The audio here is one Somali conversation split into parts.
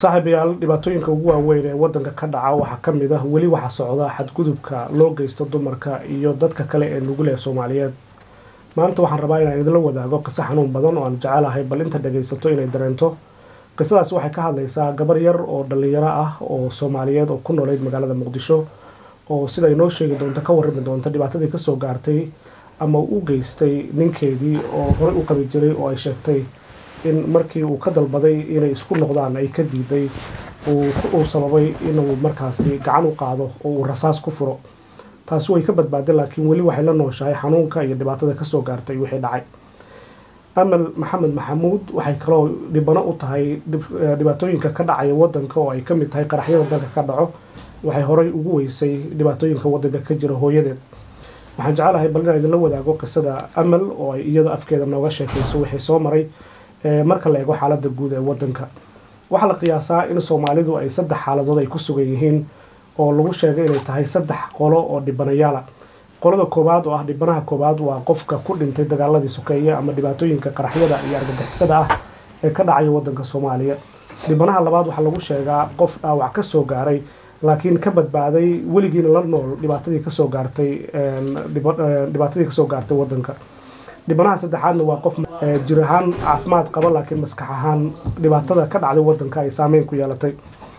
saaxiibayaal dhibaatooyinka ugu waaweyn ee wadanka ka dhaca waxaa ka mid ah weli waxaa socda xadgudubka loo geysto dumarka iyo dadka kale ee nugul ee soomaaliyeed maanta waxaan rabaa inaan idinla wadaago qiso xanuun badan oo aan jecelahay bal inta dhagaysato inay dareento qisadaas waxay ka hadlaysaa gabar yar oo dhallinyaro ah oo soomaaliyeed oo ku nooleyd magaalada muqdisho oo sida inoo sheegi doonto ka warrami doonto dhibaatadii kasoo gaartay ama u geystay ninkeedii oo horey u qabi jiray oo ay sheegtay in markii uu ka dalbaday inay isku noqdaan ay ka diiday uu sababay inuu markaasi gacan u qaado oo uu rasaas ku furo taasi way ka badbaaday laakiin weli waxay la nooshahay xanuunka iyo dhibaatada kasoo gaartay wixii dhacay amal maxamed maxamuud waxay kaloo dhibano u tahay dhibaatooyinka ka dhacaya wadanka oo ay kamid tahay qaraxyada dalka ka dhaco waxay horey ugu weysay dhibaatooyinka wadanka ka jira hooyadeed waxaan jecelahay bal inaan idinla wadaago qisada amal oo ay iyadoo afkeeda nooga sheekayso wixii soo maray marka la eego xaalada guud ee wadanka waxaa la qiyaasaa in soomaalidu ay saddex xaaladood ay ku sugan yihiin oo lagu sheegay inay tahay saddex qolo oo dhibanayaala qolada koowaad oo ah dhibanaha koowaad waa qofka ku dhintay dagaaladii sokeeye ama dhibaatooyinka qaraxyada iyo argagixisada ah ee ka dhacaya wadanka soomaaliya dhibanaha labaad waxaa lagu sheegaa qof dhaawac kasoo gaaray laakiin ka badbaaday weligiina la nool dhibaatadii kasoo gaartay dhibaatadii kasoo gaartay wadanka dhibanaha saddexaadna waa qof jir ahaan caafimaad qaba laakiin maskax ahaan dhibaatada ka dhacday wadanka ay saameyn ku yeelatay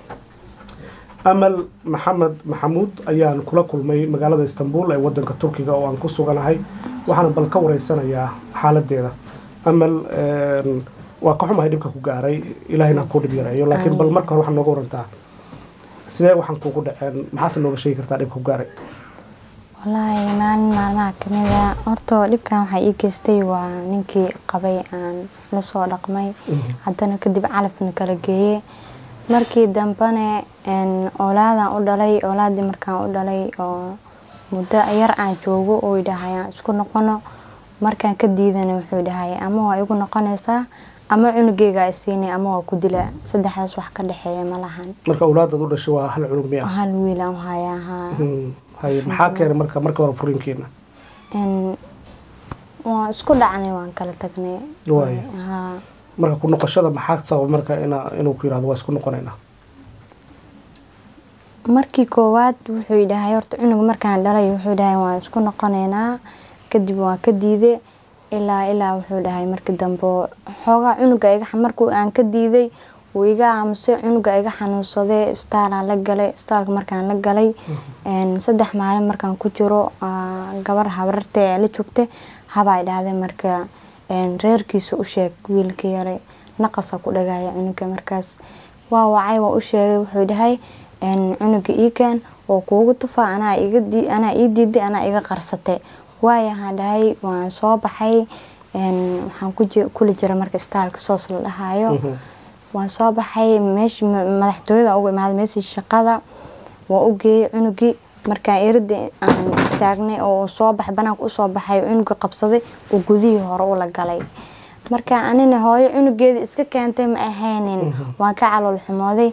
amal maxamed maxamuud ayaan kula kulmay magaalada istanbul ee wadanka turkiga oo aan ku suganahay waxaana bal ka wareysanayaa xaaladeeda amal waa ka xumahay dhibka ku gaaray ilaahayna ku dhib yareeyo laakiin bal marka hore waxaa nooga warantaa sidee waxaan kuugu dhaceen maxaase nooga sheegi kartaa dhibka ku gaaray wallaahi maalin maalmaha kamida horta dhibkan waxaa ii geystay waa ninkii qabay aan lasoo dhaqmay haddana kadib calafna kala geeye markii dambene oolaadan u dhalay oolaadii markaan u dhalay oo muddo yar aan joogo oo idhahayaan isku noqono markaan ka diidana wuxuu dhahay ama waa igu noqonaysaa ama cunugeyga isiinay ama waa ku dilaa saddexdaas wax ka dhexeeya ma lahan marka awlaadaad u dhashay waa hal cunug miya hal wiil aan hayaa haa hay maxaa keenay marka marka hore furiinkiina waan isku dhacnay waan kala tagnay waay haa marka ku noqoshada maxaa sabab marka ina inuu ku yirahdo waa isku noqonaynaa markii koowaad wuxuu dhahay horta cunug markaan dhalay wuxuu dhahay waan isku noqonaynaa kadib waan ka diiday ilaa ilaa wuxuu dhahay markii dambe xoogaa cunuga iga markuu aan ka diiday wuu iga aamusay cunuga iga xanuunsaday istaalaan la galay istaalka markaan la galay saddex maalin markaan ku jiro gabar habararta ee la joogtay habaa dhahday marka reerkiisa u sheeg wiilka yaray naqasa ku dhagaya cunuga markaas waa wacay waa u sheegay wuxuu dhahay cunuga iikan oo kuugu tufaa anaa ii diiday anaa iga qarsatay waayahaan dhahay waan soo baxay waxaan kuli jira marka istaalka soos la dhahayo waan soo baxay meeshii madaxtooyada ugu imaaday meeshii shaqada waa u geeyey cunugii markaan erida aan istaagnay oo soo baxay banaanka usoo baxay cunuga qabsaday oo gudihii hore ula galay marka anina hooyo cunugeeda iska keentay ma ahaynin waan ka calool xumooday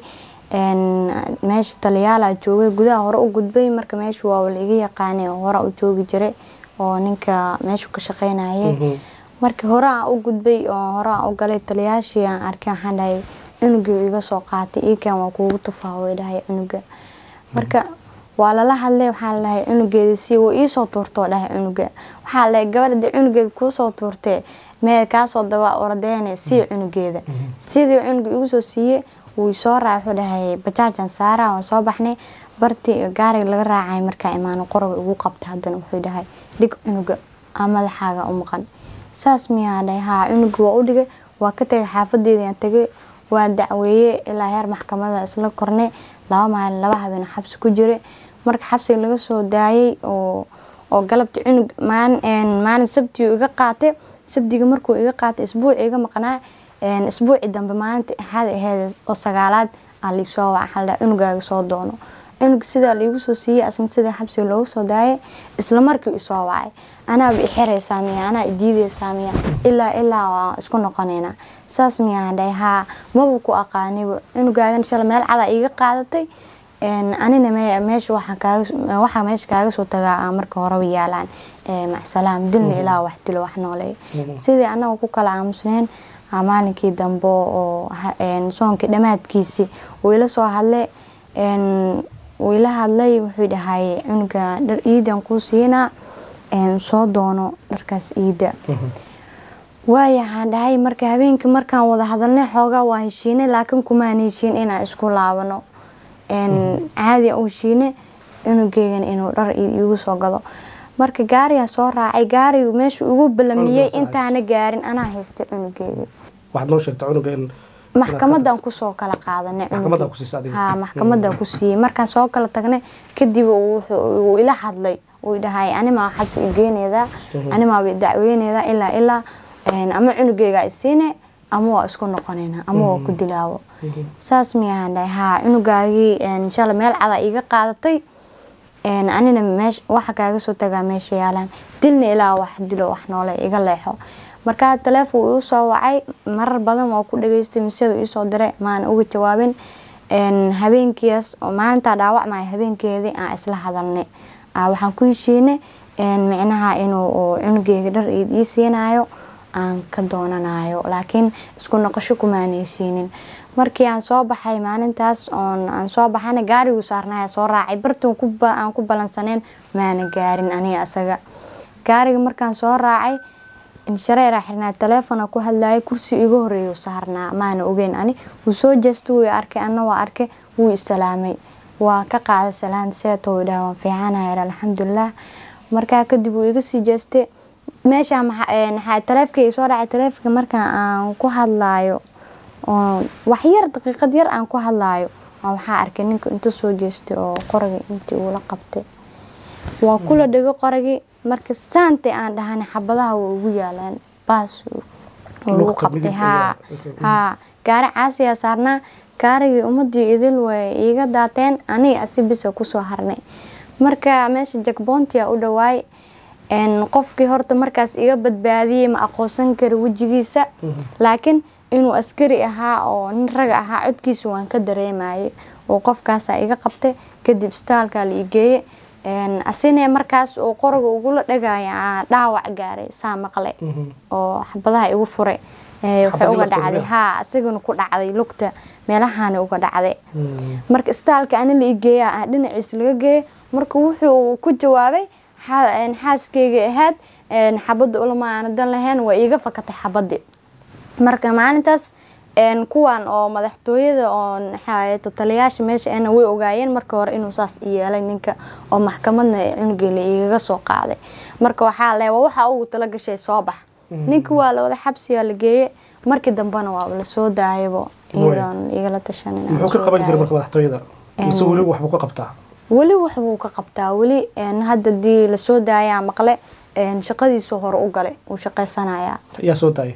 meesha taliyaala joogay gudaha hore u gudbay marka meesha waa la iga yaqaanay oo hore u joogi jiray oo ninka meeshu ka shaqeynayay markii hore aan u gudbay oo hore aan u galay taliyaashii aan arkay waxaan dhahay cunugii iga soo qaatay iikan waa kuugu tufaa way dhahay cunuga marka waa lala hadlay waxaa la dhahay cunugeeda si waa iisoo tuurtoo dhahay cunuga waxaa la dhahay gabadha dee cunugeeda kuusoo tuurtee mee kaasoo daba ordeene sii cunugeeda sidii cunuga igu soo siiyey wuu soo raaca wuxuu dhahay bajaajan saara waan soo baxnay bartii gaariga laga raacay markaa imaano qoroga igu qabtay haddana wuxuu dhahay dhig cunuga aa madaxaaga u maqan saas miyaa dhahay haa cunuga waa u dhigay waa ka tagay xaafadeedaan tagay waa dacweeye ilaa heer maxkamada isla kornay laba maalin laba habeen xabsi ku jiray marka xabsiga laga soo daayay oo oo galabta cunug maalin sabtiyu iga qaatay sabdiga markuu iga qaatay isbuuci iga maqnaa isbuuci dambe maalinta axaad aheyd oo sagaalaad aa liisoo waca xaldha cunugaaga soo doono cunug sidaa laigu soo siiyey asna sidaa xabsiga loogu soo daayay isla markii isoo wacay anaaba ixiraysaa miya anaa idiidaysaa miya ilaa ilaa waa isku noqonaynaa saas miyaan dhahay haa maba ku aqaaniba cunugaagan shala meel cadaa iiga qaadatay anina meesha waxaa meesha kaaga soo tagaa marka horeba yaalaan macsalaam dilna ilaa wax dilo wax nooleey sidii anaga ku kala aamusneen aa maalinkii dambe oo ha- een, soonkii dhammaadkiisii wuu ila soo hadlay een, wuu ila hadlay wuxuu dhahay cunuga dhar iidan kuu siinaa een, soo doono dharkaas iida waayahaan dhahay marka habeenkii markaan wada hadalnay xoogaa waa heshiinay laakiin kumaan heshiin inaan isku laabano een, caadi u heshiine cunugeygan inuu dhar i- iigu soo gado marka gaarigaan soo raacay gaarigu meesha ugu balamiyey Cunugaas intaana gaarin anaa haystay cunugeyga waxaad noo sheegtay cunuga in maxkamadan kusoo kala qaadanay Maxkamadaa cunugii. ku siisay adiga? haa maxkamadan ku siiyey markaan soo kala tagnay kadib wuxuu- wuu ila hadlay wuu dhahay animaa xabsi igeeneedaa animaa dacweyneedaa ilaa ilaa een, ama cunugeyga isiine ama waa isku noqonayna ama waa ku dilaawo saas miyahaan dhahay haa cunugaagii een, inshaalla meel cada iga qaadatay een, anina meesh waxa kaaga soo tagaa meesha yaalaan dilna ilaa wax dilo wax noole iga leexo markaa taleefon uu soo wacay marar badan waa ku dhageystay misedu iisoo diray maana uga jawaabin een, habeenkiias oo maalintaa dhaawacmaya habeenkeedii aan isla hadalnay Aa, waxaan ku heshiinay een, micnaha inuu uu cunugeyga dhar iid ii siinayo aan ka doonanayo laakiin isku noqosho kumaan heshiinin markii aan soo baxay maalintaas oon aan soo baxana gaariguu saarnaya soo raacay bartuun ku ba- aan ku balansaneen maana gaarin aniga asaga gaariga markaan soo raacay inshareeraa xirnaa taleefona ku hadlayay kursi iga horeeyu saarnaa maana ogeyn ani wuu soo jeestay wuu i arkay ana waa arkay wuu isalaamay waa ka qaaday salaan seeto wuu dhaha waan fiicanahay alxamdulilah markaa kadib wuu iga sii jeestay meesha maxaa taleefkayga soo dhacay taleefka markaan aan ku hadlaayo oo wax yar daqiiqad yar aan ku hadlaayo waa waxaa arkay ninka inta soo jeestay oo qoragii intii uula qabtay waa kula dhego qoragii marka saantay aan dhahana xabadaha waa ugu yaalaan baas oo lagu Lugta qabtay midigta haa iyo- haa gaari caasiyaa saarnaa gaarigii ummadii idil way iiga daateen aniga asi bisa kusoo harnay marka meesha jakboontia u dhawaay een, qofkii horta markaas iga badbaadiyey ma aqoonsan kari wejigiisa laakiin inuu askari ahaa oo nin raga ahaa codkiisa waan ka dareemayay oo qofkaasaa iga qabtay kadib istaalkaa la igeeye asine markaas uu qoroga ugula dhagaya aa dhaawac gaaray saa maqle oo xabadaha igu furay Ee, waxay Xabadii uga lafteeda dhacday miyaa? haa isagana ku dhacday lugta meelahana uga dhacday marka istaalka ani la igeeya ah dhinaciis laga geeyay marka wuxuu ku jawaabay "Xa- een, xaaskeyga ahayd een, xabadda ulama aana dan lahayn waa iiga fakatay xabadii marka maalintaas een, kuwan oo madaxtooyada oo maxaa taliyaasha meesha ana way ogaayeen marka hore inuu saas i yeelay ninka oo maxkamadna cunugii la igaga soo qaaday marka waxaa le waa waxa ugu tala gashay soo bax ninka waa la wada xabsigaa la geeyey markii dambena waa la soo daayabo iyadoon igala tashanin aan muxuu ka soo qaban jiray daayo. marka madaxtooyada mise weli waxbuu ka qabtaa weli waxbuu ka qabtaa weli een, hadda dii lasoo daayaa maqle een, shaqadiisu hore u galay uu shaqaysanayaa yaa soo daayay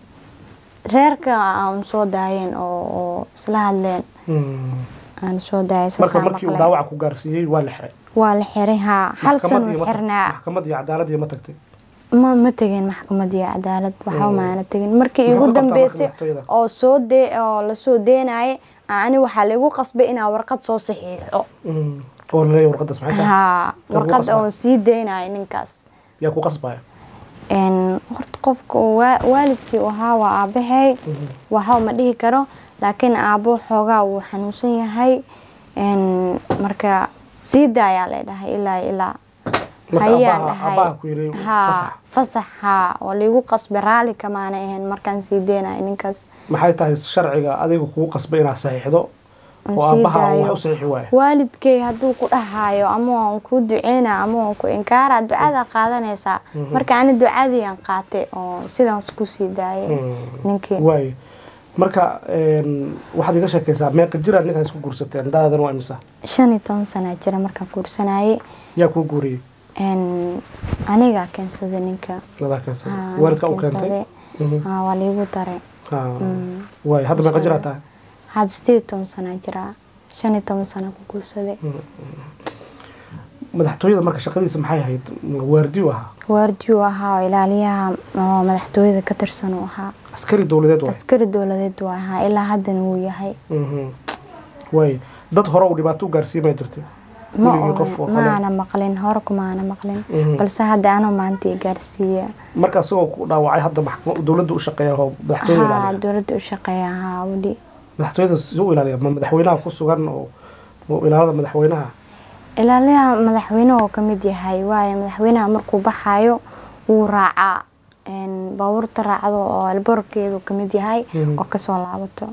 reerka aan soo daayeen oo oo isla hadleen aan soo daayay marka sasaa markii uu maqle dhaawaca ku gaarsiiyey waa la xiray waa la xiray haa hal Maxkamad sano iyo ma tagtay? xirnaa maxkamad iyo cadaalad iyo ma tagtay ma ma tegin maxkamad iyo cadaalad waxba maana tegin markii Muxuu igu ka qabtaa marka dambeysay madaxtooyada? oo soo dee oo lasoo deenayay ani waxaa laigu qasbay inaa warqad soo saxiixo Mm. oo laleeyahay warqadaas maxay tahay haa Lagu warqad qasbaa? oo sii deynayo ninkaas yaa ku qasbaya een horta qofka uu waa- waalidkii uu ahaa waa aabahay waxba ma dhihi karo laakiin aabo xoogaa wuu xanuunsan yahay een marka sii daayaa leedhahay ilaa ilaa Marka hayaan aabbaha- dhahay aabbaha ku yidhi haa fasax. fasax haa oo laigu qasbay raali kamaana ahayn markaan sii deynayo ninkaas maxay tahay sharciga adiga kugu qasbay inaad saxiixdo aan oo sii aabbaha wax daayo. u saxiixi waaya waalidkay hadduu ku dhahayo ama waan kuu duceyna ama waan ku inkaara ducada qaadanaysaa marka ani ducadii aan qaatay oo sidaas kusii daayay ninkii waaye marka een, waxaad iga sheekaysaa meeqa jiraad ninkan isku guursateen daadan waa imisa shan iyo toban sana jira markaan guursanayay yaa kuu guuriyey een, anigaa keensaday ninka nadaa keensaday Haa, waalidka u aniga keentay keensaday. Haa, waa liigu daray Haa. waaye hadda meeqa jiraad tahay hadda sideed iyo toban sana jiraa shan iyo toban sana ku guursaday madaxtooyada marka shaqadiisa maxay ahayd waardiyu ahaa waardiyu ahaa oo ilaaliyaha oo madaxtooyada ka tirsan uu ahaa askari dowladeed waay askari dowladeed waa ahaa ilaa haddana wuu yahay Mhm. waaye dad hore uu dhibaato u gaarsiimaya jirtay ma weligii qof oo oran kale maana maqlin hore kumaana maqlin Mhm. balse hadda anoo maanta i gaarsiiya marka isagoo ku dhaawacay hadda maxkama- dowladda u shaqeeya oo madaxtooyada haa ilaaliya dowladda u shaqeeya haa weli madaxtooyada si u ilaaliya ma madaxweynaha ku sugan oo oo ilaalada madaxweynaha ilaaliyaha madaxweynuhu ka mid yahay waayo madaxweynaha markuu baxayo wuu raacaa een, baabuurta raacdo oo alboorkeedu ka mid yahay Mhm. oo kasoo laabato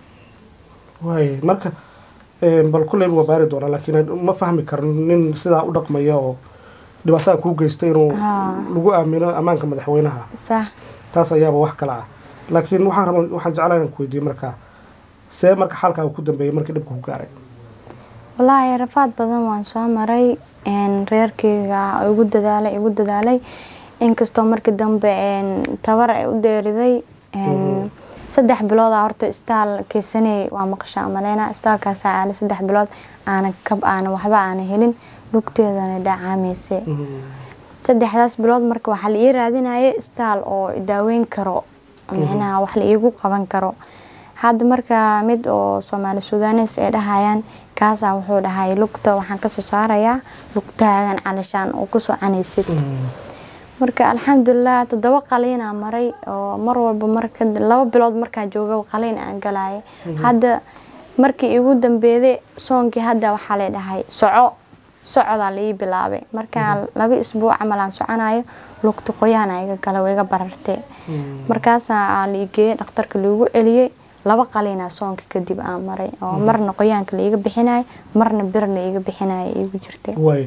waay marka eh, bal kulleyba waa baari doonaa laakiin ma fahmi karno nin sidaa u dhaqmaya oo dhibaatada kuu geystay inuu Haa. lagu aamino ammaanka madaxweynaha sax taas ayaaba wax kale ah laakiin waxaan raba waxaan jeclaa inaan ku weydiiyo marka see marka xaalkaaga ku dambeeyay markii dhibka ku gaaray wallaahi rafaad badan waan soo maray een, reerkeyga igu dadaalay igu dadaalay inkastoo markii dambe een, tabar ay u dheeriday een, saddex bilooda horta istaal keysaney waa maqashaa maleyna istaalkaasa aana saddex bilood aana kab aana waxba aana helin lugteedana dhacaamaysay saddexdaas bilood marka waxaa la ii raadinaya istaal oo i daaweyn karo micnaha wax la iigu qaban karo hadda marka mid oo soomaali sudanes ay dhahayaan kaasaa wuxuu dhahay lugta waxaan kasoo saarayaa lugtaagan calashaan oo ku soconaysid marka alxamdulilah toddoba qaliinaa maray oo mar walba marka laba bilood markaa jooga qaliin aan galaya hadda markii igu dambeeday soonkii hadda waxaa la dhahay soco socodaa la ii bilaabay markaa laba isbuuc camal aan soconayo lugta qoyaana iga gala way iga barartay markaasaa la igeeyey dhakhtarka laigu celiyey laba qaliinaa soonka kadib aan maray oo marna qoyaanka laiga bixinayo marna bir la iga bixinayo igu jirtay waay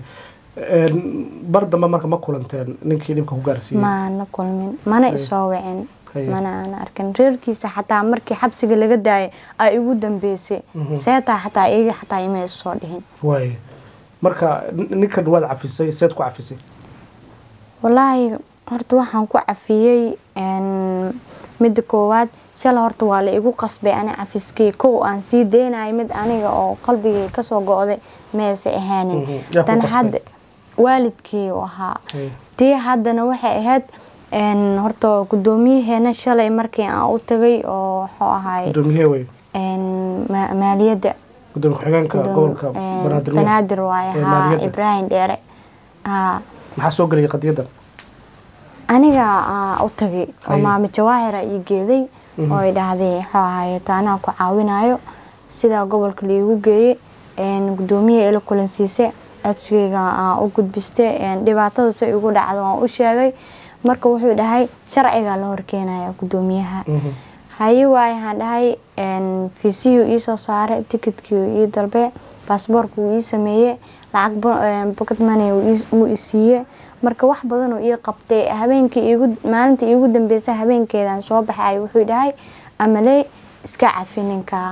bar dambe marka ma kulanteen ninkii dhibka ku gaarsiiyey maana kulmin mana Haye. isoo wicin Haye. mana aana arkin reerkiisa xataa markii xabsiga laga daayay aa igu dambeysay seetaa xataa iyaga xataa ima isoo dhihin waay marka nin- ninkan waad cafisay seed ku cafisay walaahi horta waxaan ku cafiyey een, midda koowaad shala horta waa la igu qasbay ani cafiskii kow aan sii deynayo mid aniga oo qalbigay kasoo go-day meese ahaanin Mhm. Yaa ku tan qasbay? hadda waalidkii u ahaa Haye. tii haddana waxay ahayd een, horta gudoomiyaheena shalay markii aan u tagay oo wuxuu ahay gudoomiyahee wey een, ma- maaliyadda gudoomiye ku-xigeenka Gudoom- gobolka een, banaadir miyaa? banaadir waaye Ee, haa maaliyadda. ibraahim dheere haa maxaa soo gelaya qadiyadan aniga aa u tagay oo Haye. maamo jawaahira ii geeday oo ay dhahday wuxuu ahaye taanaa ku caawinayo sidaa gobolka laigu geeyey een, gudoomiye ila kulansiise codsigeyga aa u gudbiste een, dhibaatada si igu dhacdo waan u sheegay marka wuxuu dhahay sharcigaa la horkeenaya gudoomiyaha Mhm. haye waaye waxaan dhahay een, fiisiyuu iisoo saaray tikidkii ii dalbe baasboorka wuu ii sameeyey lacag bo- een, pocket money wuu ii- wuu i siiyey marka wax badan oo ii qabtay habeenkii iigu maalintii iigu dambeysay habeenkeedaan soo baxay wuxuu dhahay amaley iska cafi ninka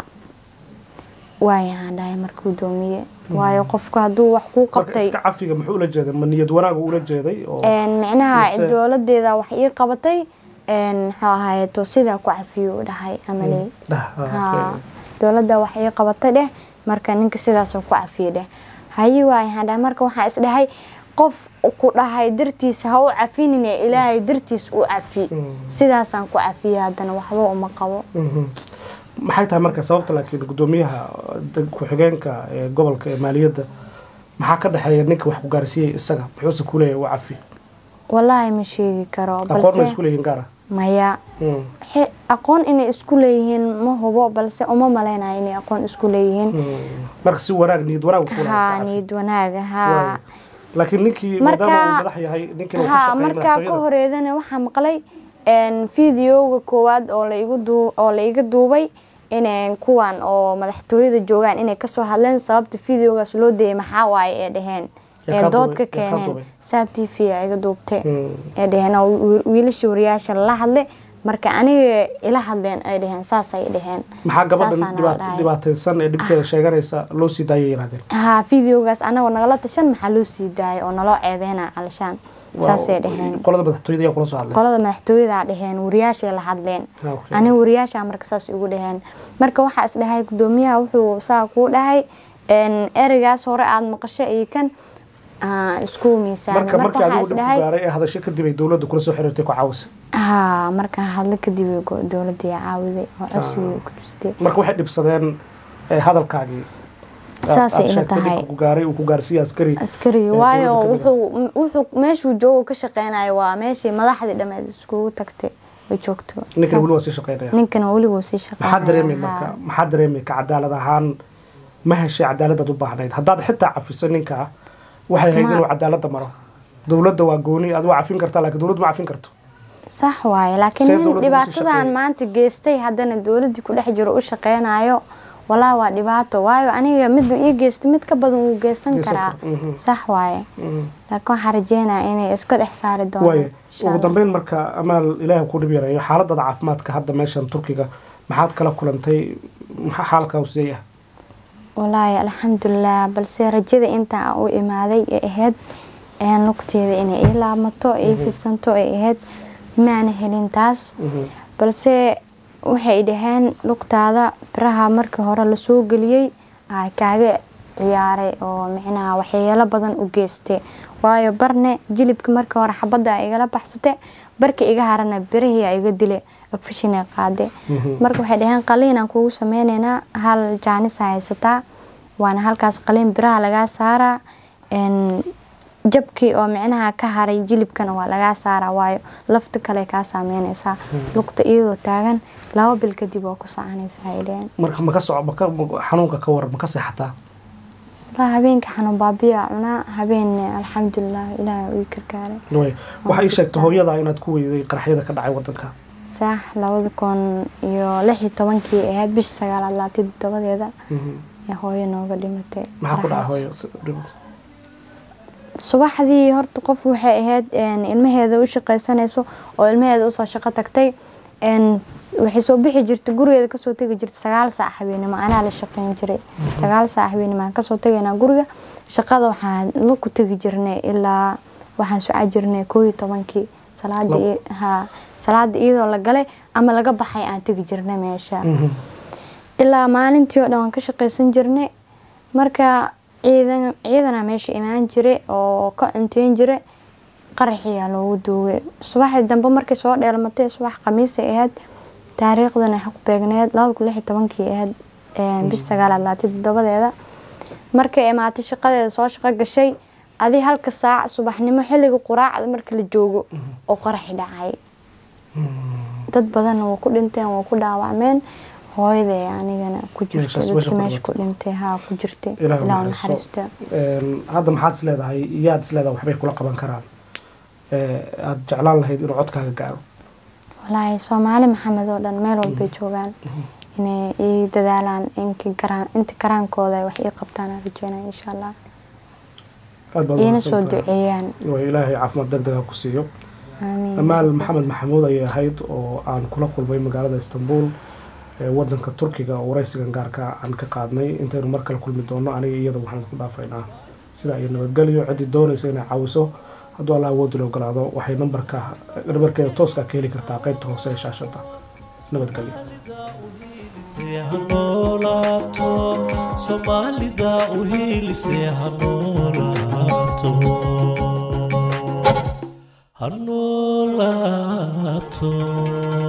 waaye waxaan dhahay marka gudoomiye waayo qofku hadduu wax kuu marka qabtay iska cafiga muxuu ula jeeday ma niyad wanaag ula jeeday oo een, micnaha mise- dowladeeda wax ii qabatay een, muxuu ahayeto sidaa ku cafiyo u dhahay amaley Dah, ah, haa okay. dowladda wax ii qabatay dheh marka ninka sidaasoo ku cafiyey dheh haye waaye waxaan dhahay marka waxaa is dhahay qof ku dhahay dartiis ha u cafinine ilaahay dartiis u cafi Mm. sidaasaan ku cafiyey haddana waxba uma qabo Mhm. maxay tahay marka sababta laakiin gudoomiyaha deg- ku-xigeenka ee gobolka ee maaliyadda maxaa ka dhexeeya ninka wax ku gaarsiiyey isaga muxuuse ku leeyahay waa cafi wallaahi ma sheegi karo aqoon ma balse isku leeyihin gaara maya Xe- aqoon inay isku leeyihiin ma hubo balse uma maleynayo inay aqoon isku leeyihiin marka si wanaag niyad wanaag ku haa niyad wanaaga haa laakiin ninkii Marka- maadaama uu madax yahay ninkiina uu ka haa shaqeeyay markaa ka madaxtooyada horeedana waxaa maqlay een, fideoga koowaad oo laigu duu- oo la iga duubay inay kuwan oo madaxtooyada joogaan inay kasoo hadleen sababta fideogaas loo dayay maxaa waaye ee dheheen Yaa ee kaa dood duubay? ka Yaa kaa keeneen duubay? saa t v a iga duubtay Mm. ee dheheen oo wi- wiilasha wariyaasha la hadlay marka aniga ila hadleen ay dheheen saasay dheheen maxaa gabadhan Saasaan dhibaat- dhahay. dhibaataysan ee dhibkeeda sheeganaysa loo sii daayay yidhahdeen haa fideogaas anagoo nagala tashan maxaa loo sii daayay oo naloo ceebeena calashaan saasay dheheen qolada madaxtooyada ayaa kula soo hadlay qolada madaxtooyada dheheen wariyaashay la hadleen Ah, okay. aniga wariyaasha marka saas igu dheheen marka waxaa is dhahay gudoomiyaha wuxuu saa kuu dhahay een, ereygaas hore aada maqasho iyo kan aa, isku miisaamay marka marka markii waxaa adigu is dhib ku dhahay gaaray ee hadasho kadib ay dowladda kula soo xiriirtay ku caawisa haa markaan hadlo kadib ay go- dowladda ii caawiday oo codsigii ku jirtay marka waxay dhibsadeen eh, hadalkaagii Saasay ila sheegtay tahay. dhibka ku gaaray uu ku gaarsiiye askari askari ee waayo dowladda ka mid wuxuu wuxuu meeshuu joogo ka shaqeynayo waa meeshii madaxdii dhammeed iskugu tagtay ay joogto ninkan weli waa Saas- sii shaqeynaya ninkan weli wuu sii shaqeynaya maxaa dareemay haa. marka maxaa dareemay ka cadaalad ahaan ma heshay cadaaladaad u baahnayd haddaad xitaa cafiso ninka waxay ahayd Ma- inuu cadaaladda maro dowladda waa gooni aad waa cafin kartaa laakiin dowladda ma cafin karto sax waaye laakiin See nin dowladda ugu sii dhibaatadan shaqeeyay? maanta geystay haddana dowladii ku dhex jiro u shaqeynayo walaa waa dhibaato waayo aniga midba ii geystay mid ka badan wuu geysan Geysan karaa karo, mhm. sax waaye laakiin waxaan rajeynaya inay iska dhex saari doonaan waaye insha ugu Allah. dambeyn marka amaal ilaahay ku dhib yareeyo xaaladada caafimaadka hadda meeshan turkiga maxaad kala kulantay maxaa xaalka hooseeya walaahi alxamdulilah balse rajada inta aan u imaaday ee ahayd een lugteeda inay ii laabmato ii fidsanto ee ahayd maana helin taas balse waxay dhaheen lugtaada biraha markii hore lasoo geliyey aa kaaga ciyaaray oo micnaha waxyeelo badan u geystay waayo barne jilibka markii hore xabadda a igala baxsate barka iga harana birihii a iga dile afishinay qaade marka waxay dhaheen qaliinaan kugu sameyneynaa hal jaanisa haysataa waana halkaas qaliin biraha lagaa saaraa een jabkii oo micnaha ka haray jilibkana waa lagaa saaraa waayo lafta kale kaa saameynaysaa lugta iyadoo taagan laba bil kadib oo ku soconaysaa ay dhaheen marka maka soco maka xanuunka ka waran maka seexataa walaa habeenka xanuun baabiya cunaa habeen alxamdulilah ilaahay uu gargaaray waaye waxaa ii sheegtay hooyada inaad ku weyday qaraxyada ka dhacay wadanka saax labada kun iyo lix iyo tobankii ahayd bisha sagaalaad laatid tobadeeda ee hooyo nooga dhimatay maxaa ku dhacay qaraxaas. hooyo Si- dhibata. subaxdii horta qof waxay ahayd een, ilmaheeda u shaqaysanayso oo ilmaheeda usoo shaqo tagtay een, s- waxay soo bixi jirtay gurigeeda kasoo tegi jirtay sagaal saac habeenimo anaa la shaqeyn jiray sagaal saac habeenimo aan kasoo tegaynaa guriga shaqada waxaan la ku tegi jirnay ilaa waxaan socon jirnay koo iyo tobankii salaada Labo. i- haa salaada iyadoo la galay ama laga baxay aan tegi jirnay meesha Mhm. ilaa maalintii oo dhan waan ka shaqaysan jirnay marka ciidan ciidana meesha imaan jiray oo ka cunteyn jiray qaraxiyaa loogu duugay subaxdii dambe markay soo dheelmatay subax khamiisay ahayd taariikhdana waxay ku beegneed labada kun lix iyo tobankii ahayd een, bisha sagaalaad laati toddobadeeda markay imaatay shaqadeeda soo shaqo gashay adi halka saac subaxnimo xilliga quraacda marka la joogo oo qaraxi dhacay dad badanna waa ku dhinteen waa ku dhaawacmeen hooyaday anigana ku jirtay Meeshaas meesha dadkii ku meesha ku dhimatay. dhintay haa ku jirtay Ilaahay u ilaa u naxariisto. naxariista Een, hadda maxaad is leedahay iyaad is leedahay waxbay kula qaban karaan Ee, aad jeclaan lahayd inuu codkaaga gaaro walaahi soomaali maxamed oo dhan meel walbay joogaan inay ii dadaalaan inki garaan inta karaankooda ay wax ii qabtaan aan rajeynaya insha allah aad baad iina soo mahadsantahay. duceeyaan Waa ilaahay caafimaad degdeg ha ku siiyo aamiin amaal maxamed maxamuud ayay ahayd oo aan kula kulmay magaalada istanbul ee wadanka turkiga oo waraysigan gaarka aan ka qaadnay intaynu mar kale kulmi doono aniga iyada waxaan isku dhaafaynaa sidaa iyo nabadgelyo ciddii doonaysa inay caawiso hadduu alla awoodi la ogolaado waxay nambarka nambarkeeda tooska ka heli kartaa qaybta hoose ee shaashada nabadgelyo ha noolaato soomaalida u hiilisee ha noolaato ha noolaato